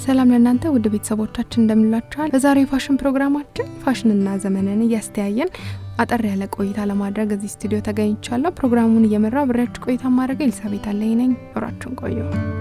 ሰላም ለእናንተ ውድ ቤተሰቦቻችን እንደምላችኋል። በዛሬው የፋሽን ፕሮግራማችን ፋሽንና ዘመንን እያስተያየን አጠር ያለ ቆይታ ለማድረግ እዚህ ስቱዲዮ ተገኝቻለሁ። ፕሮግራሙን እየመራ ብሬያችሁ ቆይታ ማድረግ ኤልሳቤት አለኝ ነኝ። አብራችሁን ቆዩ።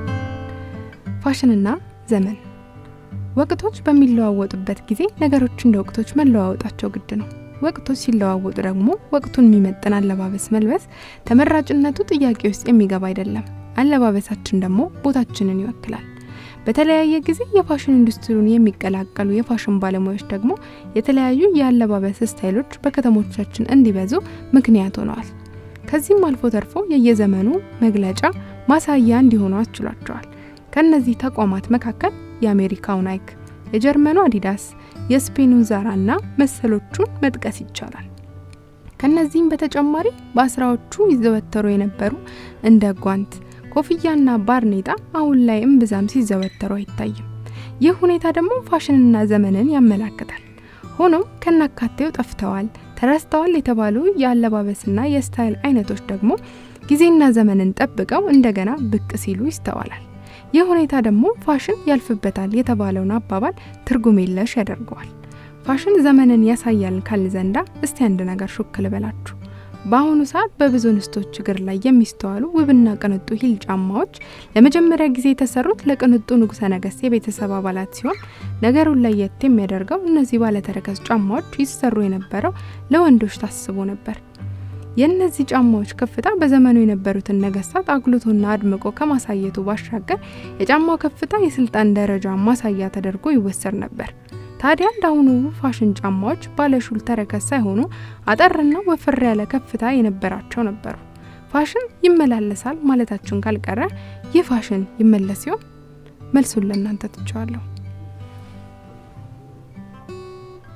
ፋሽንና ዘመን ወቅቶች በሚለዋወጡበት ጊዜ ነገሮች እንደ ወቅቶች መለዋወጣቸው ግድ ነው። ወቅቶች ሲለዋወጡ ደግሞ ወቅቱን የሚመጥን አለባበስ መልበስ ተመራጭነቱ ጥያቄ ውስጥ የሚገባ አይደለም። አለባበሳችን ደግሞ ቦታችንን ይወክላል። በተለያየ ጊዜ የፋሽን ኢንዱስትሪውን የሚቀላቀሉ የፋሽን ባለሙያዎች ደግሞ የተለያዩ የአለባበስ ስታይሎች በከተሞቻችን እንዲበዙ ምክንያት ሆነዋል። ከዚህም አልፎ ተርፎ የየዘመኑ መግለጫ ማሳያ እንዲሆኑ አስችሏቸዋል። ከእነዚህ ተቋማት መካከል የአሜሪካው ናይክ፣ የጀርመኑ አዲዳስ፣ የስፔኑ ዛራ እና መሰሎቹን መጥቀስ ይቻላል። ከነዚህም በተጨማሪ በአስራዎቹ ይዘወተሩ የነበሩ እንደ ጓንት ኮፍያና ባርኔጣ አሁን ላይ እምብዛም ሲዘወተሩ አይታይም። ይህ ሁኔታ ደግሞ ፋሽንና ዘመንን ያመላክታል። ሆኖም ከናካቴው ጠፍተዋል፣ ተረስተዋል የተባሉ የአለባበስና የስታይል አይነቶች ደግሞ ጊዜና ዘመንን ጠብቀው እንደገና ብቅ ሲሉ ይስተዋላል። ይህ ሁኔታ ደግሞ ፋሽን ያልፍበታል የተባለውን አባባል ትርጉም የለሽ ያደርገዋል። ፋሽን ዘመንን ያሳያል ካል ዘንዳ እስቲ አንድ ነገር ሹክ ልበላችሁ። በአሁኑ ሰዓት በብዙ እንስቶች እግር ላይ የሚስተዋሉ ውብና ቅንጡ ሂል ጫማዎች ለመጀመሪያ ጊዜ የተሰሩት ለቅንጡ ንጉሠ ነገሥት የቤተሰብ አባላት ሲሆን ነገሩን ለየት የሚያደርገው እነዚህ ባለተረከዝ ጫማዎች ይሰሩ የነበረው ለወንዶች ታስቦ ነበር። የእነዚህ ጫማዎች ከፍታ በዘመኑ የነበሩትን ነገስታት አጉልቶና አድምቆ ከማሳየቱ ባሻገር የጫማው ከፍታ የስልጣን ደረጃ ማሳያ ተደርጎ ይወሰድ ነበር። ታዲያ እንዳሁኑ ፋሽን ጫማዎች ባለሹል ተረከዝ ሳይሆኑ አጠርና ወፈር ያለ ከፍታ የነበራቸው ነበሩ። ፋሽን ይመላለሳል ማለታችሁን ካልቀረ ይህ ፋሽን ይመለስ ሲሆን መልሱን ለእናንተ ትቸዋለሁ።